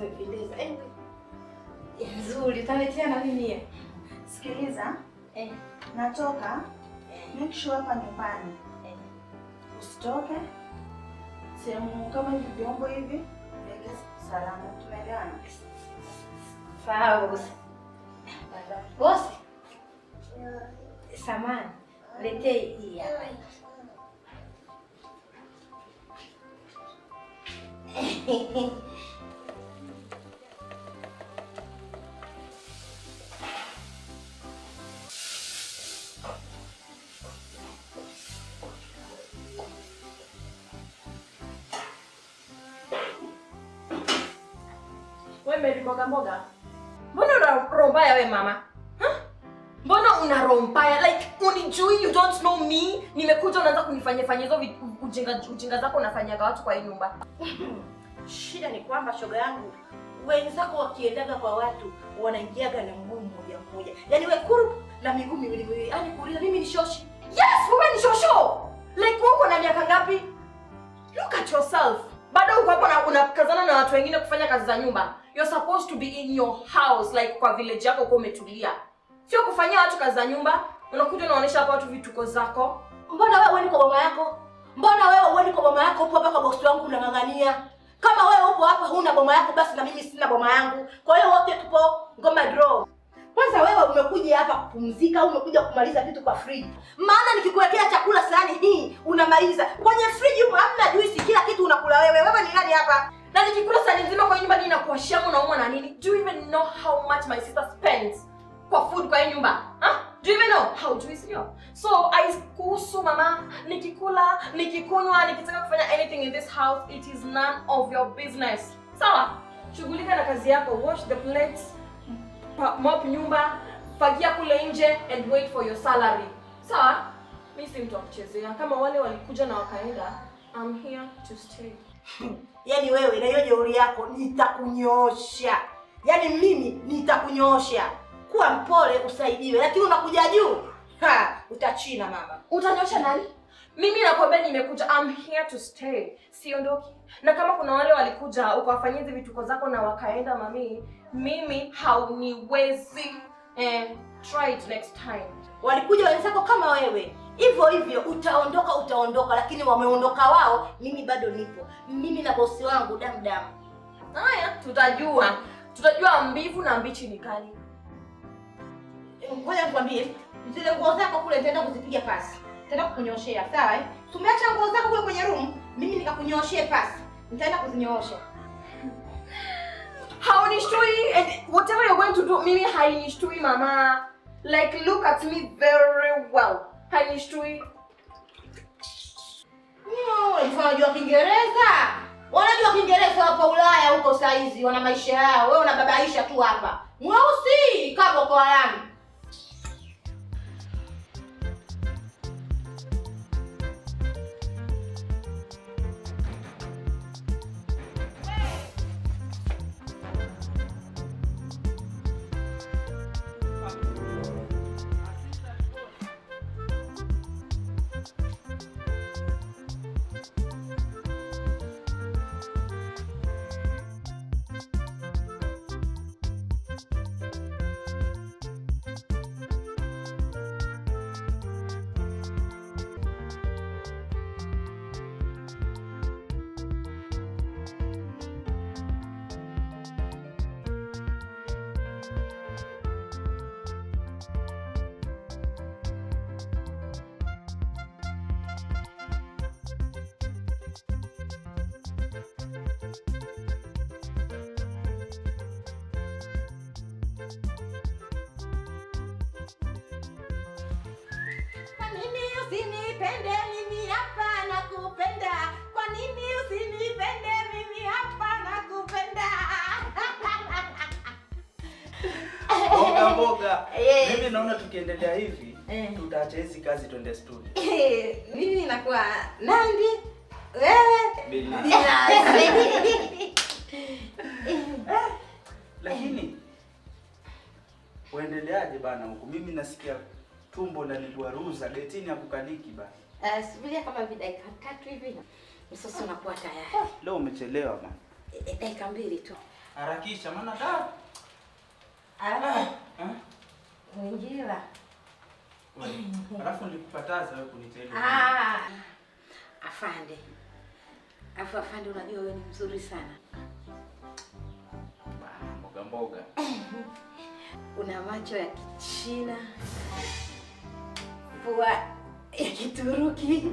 zimependeza. Eh, Nzuri, utaletea na mimi hiyo. sikiliza, Eh. natoka Eh. make sure hapa nyumbani Eh. usitoke sehemu kama hivi, vyombo hivi weke salama. Tumeelewana? Sawa bosi. Bosi. Samani, letee hii hapa. Wewe Mary mboga mboga. Mbona una roho mbaya we mama? Huh? Mbona una roho mbaya? Like unijui, you don't know me. Nimekuja unaanza kunifanyia fanyia hizo vi- ujinga ujinga zako unafanyaga watu kwa hii nyumba. Shida ni kwamba shoga yangu, wenzako wakiendaga kwa watu wanaingiaga na mguu mmoja mmoja, yaani we kuru na miguu miwili miwili, yaani kuuliza mimi ni shoshi. Yes, wewe ni shosho. Like wewe uko na miaka ngapi? Look at yourself. Bado uko hapo na unakazana na watu wengine kufanya kazi za nyumba. You're supposed to be in your house like kwa village yako uko umetulia. Sio kufanyia watu kazi za nyumba. Unakuja unaonyesha hapa watu vituko zako. Mbona wewe uendi kwa mama yako? Mbona wewe uendi kwa mama yako? Upo hapa kwa bosi wangu unang'ang'ania. Kama wewe upo hapa huna boma yako, basi na mimi sina boma yangu. Kwa hiyo wote tupo ngoma draw. Kwanza wewe umekuja hapa kupumzika au umekuja kumaliza vitu kwa friji? Maana nikikuwekea chakula sahani hii unamaliza. Kwenye friji huko hamna juisi, kila kitu unakula wewe. Wewe ni nani hapa? Na nikikula sani nzima kwa hii nyumba nini nakuashia unaumwa na nini? Do you even know how much my sister spends kwa food kwa hii nyumba? Huh? Do you even know? Haujui sio? So I kuhusu mama, nikikula, nikikunywa, nikitaka kufanya anything in this house, it is none of your business. Sawa? Shughulika na kazi yako, wash the plates, pa- mop nyumba, fagia kule nje and wait for your salary. Sawa? Mimi si mtu wa kuchezea. Kama wale walikuja na wakaenda, I'm here to stay. Yaani wewe na hiyo jeuri yako nitakunyoosha. Yaani mimi nitakunyoosha. Kuwa mpole usaidiwe, lakini unakuja juu. Ha, utachina mama. Utanyosha nani? Mimi nakwambia nimekuja, I'm here to stay. Siondoki. Na kama kuna wale walikuja ukawafanyia hizi vituko zako na wakaenda mami, mimi hauniwezi. Eh, try it next time. Walikuja wenzako kama wewe. Hivyo hivyo utaondoka utaondoka, lakini wameondoka wao, mimi bado nipo. Mimi na bosi wangu damu damu. Haya, tutajua. Tutajua mbivu na mbichi ni kali. Ngoja nikwambie, zile nguo zako kule nitaenda kuzipiga pasi. Nitaenda kukunyoshea, sawa eh? Tumeacha nguo zako kule kwenye room, mimi nikakunyoshee pasi. Nitaenda kuzinyoosha. Haunishtui and whatever you're going to do, mimi hainishtui mama. Like look at me very well. Hainishtui. Mm, Unajua Kiingereza? Wanajua Kiingereza hapa Ulaya huko saizi, wana maisha yao. Wewe unababaisha tu hapa. Mweusi kama Boko Haram. Kwa nini usinipende mimi hapa nakupenda? Kwa nini usinipende mimi hapa nakupenda? Mboga mboga. Eh. Mimi naona tukiendelea hivi Eh. tutaacha hizi kazi twende studio. Mimi nakuwa Nandi, wewe Bila. Binafsi. Lakini uendeleaje bana huku? Mimi nasikia tumbo linanigwaruza getini hakukaliki bana. Uh, subiria kama hivi dakika tatu hivi msosi unakuwa tayari. Leo umechelewa bana. Eh, Dakika mbili tu. Harakisha maana da. Alafu Eh? Mwinjila. Wewe. Alafu nilikukataza wewe kunitenda. Ah. Afande. Afu afande, unajua wewe ni mzuri sana. Bana, Mboga mboga. Una macho ya Kichina, pua ya Kituruki,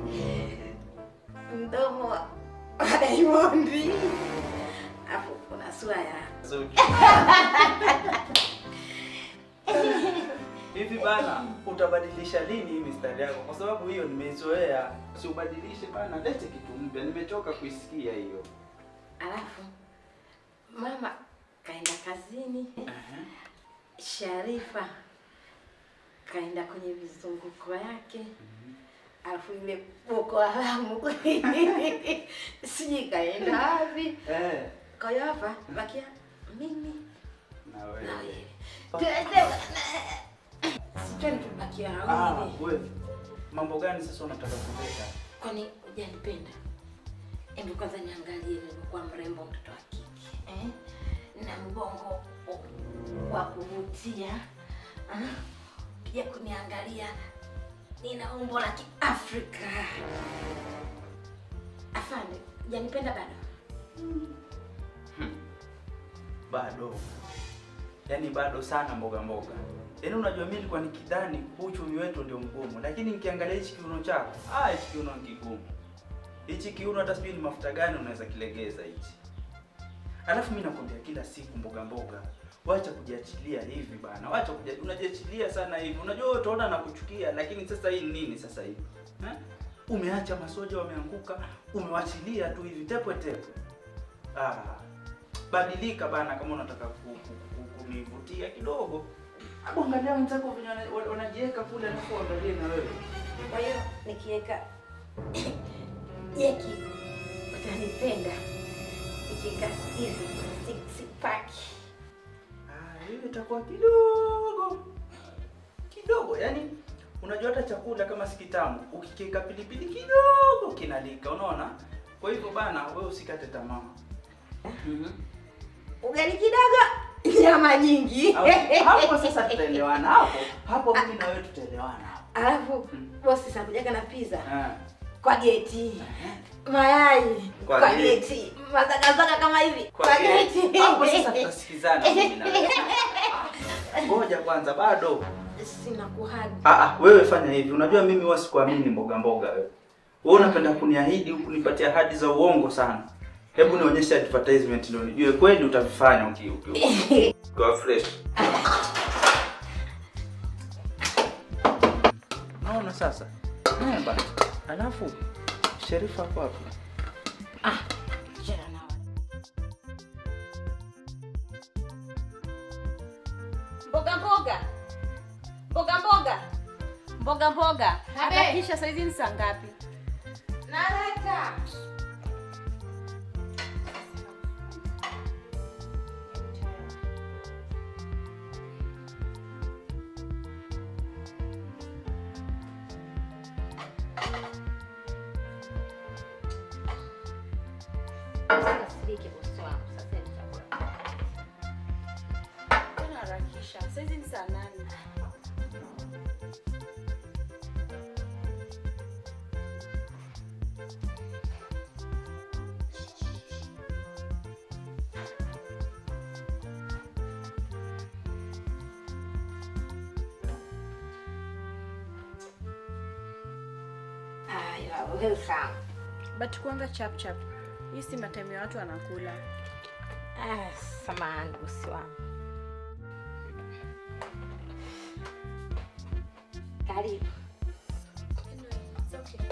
mdomo wa Diamondi, afu una sura ya Zuchu. Hivi bana, utabadilisha lini hii mistari yako? Kwa sababu hiyo nimeizoea. Si ubadilishe bana, lete kitu mpya. Nimechoka kuisikia hiyo. alafu mama kaenda kazini, Ehe. Sharifa kaenda kwenye vizunguko yake, alafu ile Boko Haramu sijui kaenda wapi. Eh, Kwa hiyo hapa bakia mimi na na wewe. wewe. Tuende sijui tubakia Ah, wawili. wewe. Mambo gani sasa unataka kuleta? Kwani hujanipenda? Hebu kwanza niangalie nilikuwa mrembo mtoto wa kike eh? na mgongo wa kuvutia ah? Pia kuniangalia nina umbo la Kiafrika. Afande, hujanipenda bado? Bado. Yaani bado sana mboga mboga. Yaani unajua mimi nilikuwa nikidhani uchumi wetu ndio mgumu, lakini nikiangalia hichi kiuno chako, ah hichi kiuno ni kigumu. Hichi kiuno hata sijui ni mafuta gani unaweza kilegeza hichi. Alafu mimi nakwambia kila siku mboga mboga, wacha kujiachilia hivi bana. Wacha kuja unajiachilia sana hivi. Unajua wewe utaona na kuchukia, lakini sasa hii ni nini sasa hivi? Eh? Umeacha masoja wameanguka, umewachilia tu hivi tepwe tepwe. Ah, badilika bana kama unataka ku- ku- ku- kunivutia kidogo. Hebu angalia wenzako venye wana- wana- wanajiweka kule alafu angalie na wewe. Kwa hiyo nikiweka jeki utanipenda, nikiweka hivi six- six pack Ah, hiyo itakuwa kidogo kidogo, yaani unajua hata chakula kama si kitamu, ukikiweka pilipili kidogo kinalika, unaona? Kwa hivyo bana, wewe usikate tamaa. Mhm. ugali kidogo, nyama nyingi. Hapo- Hapo sasa tutaelewana hapo. Hapo mimi na wewe tutaelewana hapo. Alafu Mm. bosi sakujaga na pizza Ah. kwa geti, mayai Kwa kwa geti. geti, mazagazaga kama hivi Kwa kwa geti. geti. Hapo sasa tutasikizana mimi na wewe. Ngoja kwanza bado. Sina kuhagi. Ah, ah, wewe fanya hivi. Unajua mimi huwa sikuamini mboga mboga wewe. Wewe unapenda kuniahidi huku kunipatia ahadi za uongo sana. Hebu nionyeshe advertisement ndio nijue kweli utavifanya uki uki. Kwa fresh. Naona sasa. Eh bana. Alafu Sherifa hapo hapo. Chana na wale. Mboga mboga. Mboga mboga. Mboga mboga. Habe. Hakikisha saizi ni saa ngapi? Naleta. Usikasirike bosi wangu. Sasa hivi chakula. Mbona harakisha? Saizi ni saa nane. Ah, you are welcome. But kuanga chap chap. Hii si matime ya watu wanakula. Ah, samahani bosi wangu. Karibu. It's okay.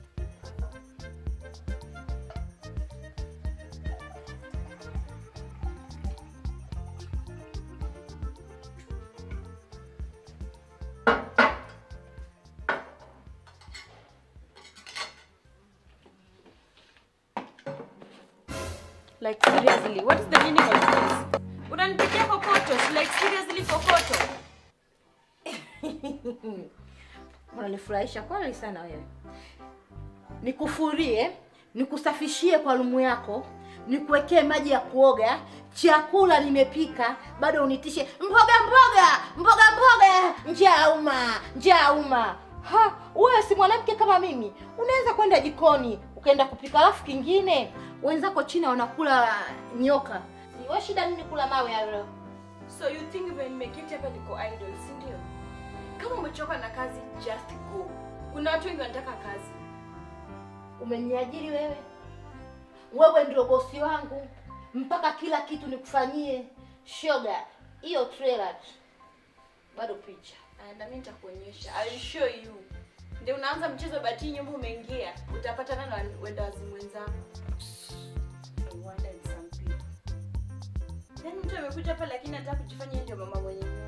Like seriously, what is the meaning of this? Unanipikia kokoto, like seriously kokoto. Unanifurahisha kweli sana wewe. Nikufurie, nikusafishie kwa lumu yako, nikuwekee maji ya kuoga, chakula nimepika, bado unitishe mboga mboga mboga mboga, njaa uma njaa uma. Ha, wewe si mwanamke kama mimi, unaweza kwenda jikoni ukaenda kupika. Alafu kingine, wenzako China wanakula nyoka, wewe shida nini kula mawe hayo? So you think when nimeketi hapa niko idle, si ndio? Kama umechoka na kazi, just go. Kuna watu wengi wanataka kazi. Umeniajiri wewe, wewe ndio bosi wangu, mpaka kila kitu nikufanyie. Shoga, hiyo trailer tu. bado picha. Ah, na mimi nitakuonyesha. I will show you. Ndio unaanza mchezo bati nyumba umeingia, utapatana na wenda wazimu wenzako. I wonder in some people. Then mtu amekuja hapa lakini anataka kujifanya yeye ndio mama mwenye nyumba.